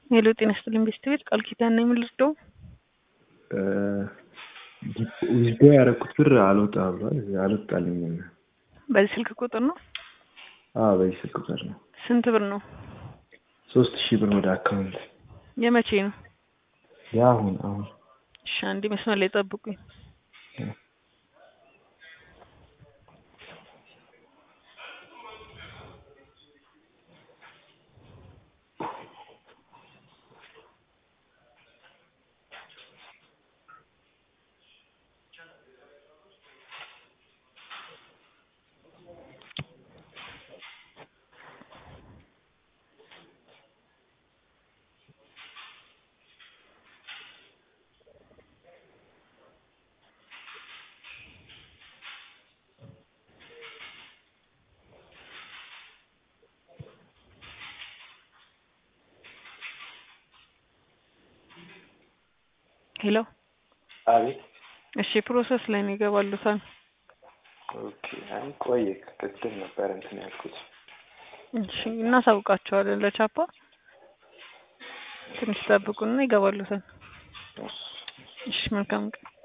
ሄሎ ጤና ይስጥልኝ ቤስት ቤት ቃል ኪዳን ነኝ የምልርደው ዊዝዶ ያደረኩት ብር አልወጣ ብሏል። አልወጣልኝም። በዚህ ስልክ ቁጥር ነው? አዎ በዚህ ስልክ ቁጥር ነው። ስንት ብር ነው? ሶስት ሺህ ብር ወደ አካውንት የመቼ ነው? የአሁን አሁን እሺ አንዴ መስመር ላይ ጠብቁኝ። ሄሎ አቤት። እሺ ፕሮሰስ ላይ ነው ይገባሉታል። ኦኬ። አይ ቆየ ቅድም ነበር እንትን ያልኩት። እሺ እናሳውቃቸዋለን ለቻፓ ትንሽ ጠብቁና ይገባሉታል። እሺ መልካም ቀን